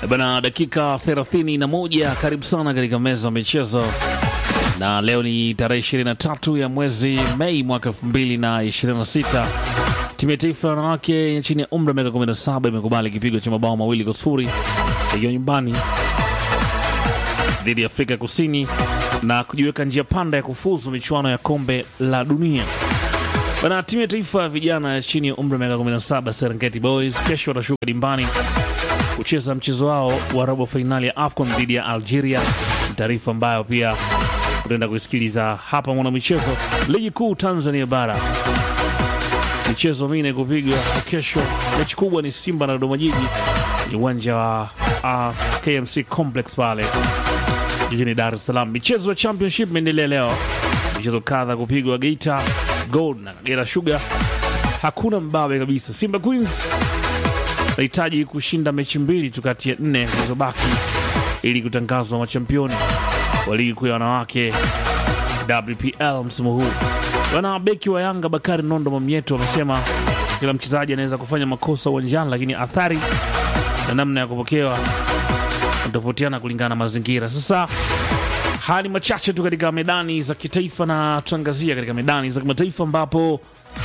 Bana, dakika 31, karibu sana katika meza ya michezo, na leo ni tarehe 23 ya mwezi Mei mwaka 2026. Timu ya taifa ya wanawake chini ya umri wa miaka 17 imekubali kipigo cha mabao mawili kwa sifuri ikiwa nyumbani dhidi ya Afrika Kusini na kujiweka njia panda ya kufuzu michuano ya kombe la dunia. Bana, timu ya taifa ya vijana ya chini ya umri wa miaka 17 Serengeti Boys kesho watashuka dimbani kucheza mchezo wao wa robo fainali ya AFCON dhidi ya Algeria. Ni taarifa ambayo pia utaenda kuisikiliza hapa mwanamichezo. Ligi kuu Tanzania bara, michezo minne kupigwa kesho. Mechi kubwa ni Simba na Dodoma Jiji, ni uwanja wa uh, KMC Complex pale jijini Dar es Salaam. Michezo ya championship imeendelea leo, michezo kadha kupigwa. Geita Gold na Kagera Sugar hakuna mbabe kabisa. Simba Queens nahitaji kushinda mechi mbili tu kati ya nne zilizobaki ili kutangazwa machampioni wa ligi kuu ya wanawake WPL msimu huu. Bwana beki wa Yanga Bakari Nondo Mamieto amesema kila mchezaji anaweza kufanya makosa uwanjani, lakini athari na namna ya kupokewa tofautiana kulingana na mazingira. Sasa haya ni machache tu katika medani za kitaifa, na tuangazia katika medani za kimataifa ambapo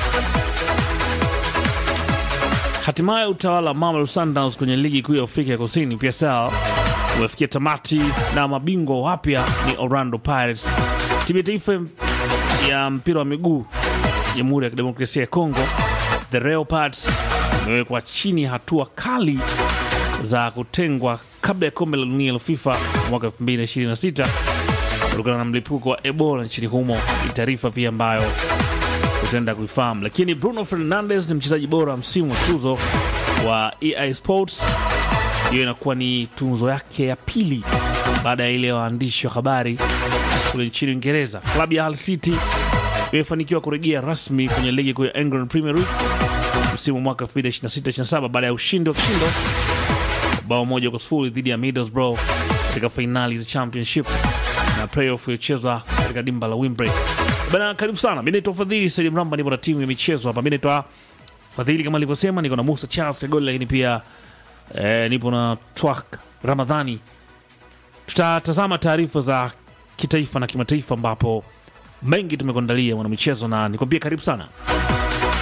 hatimaye utawala wa Mamelodi Sundowns kwenye ligi kuu ya Afrika ya Kusini PSL umefikia tamati na mabingwa wapya ni Orlando Pirates. Timu ya taifa ya mpira wa miguu Jamhuri ya Kidemokrasia ya Kongo, the Leopards, imewekwa chini ya hatua kali za kutengwa kabla ya kombe la dunia la FIFA mwaka 2026 kutokana na mlipuko wa Ebola nchini humo. Ni taarifa pia ambayo utaenda kuifahamu. Lakini Bruno Fernandes ni mchezaji bora wa msimu wa tuzo wa EA Sports. Hiyo inakuwa ni tunzo yake ya pili baada ya ile ya waandishi wa habari kule nchini Uingereza. Klabu ya Hull City imefanikiwa kurejea rasmi kwenye ligi kuu ya England Premier League msimu wa mwaka 2026/27 baada ya ushindi wa kishindo bao moja kwa sifuri dhidi ya Middlesbrough katika fainali za Championship na playoff iliyochezwa katika dimba la Wembley. Bana, karibu sana. Mi naitwa Fadhili Saidi Mramba, nipo na timu ya michezo hapa. Mi naitwa Fadhili kama alivyosema, niko na Musa Charles Kagoli, lakini pia eh, nipo na Twak Ramadhani. Tutatazama taarifa za kitaifa na kimataifa, ambapo mengi tumekuandalia mwanamichezo, na nikwambia karibu sana.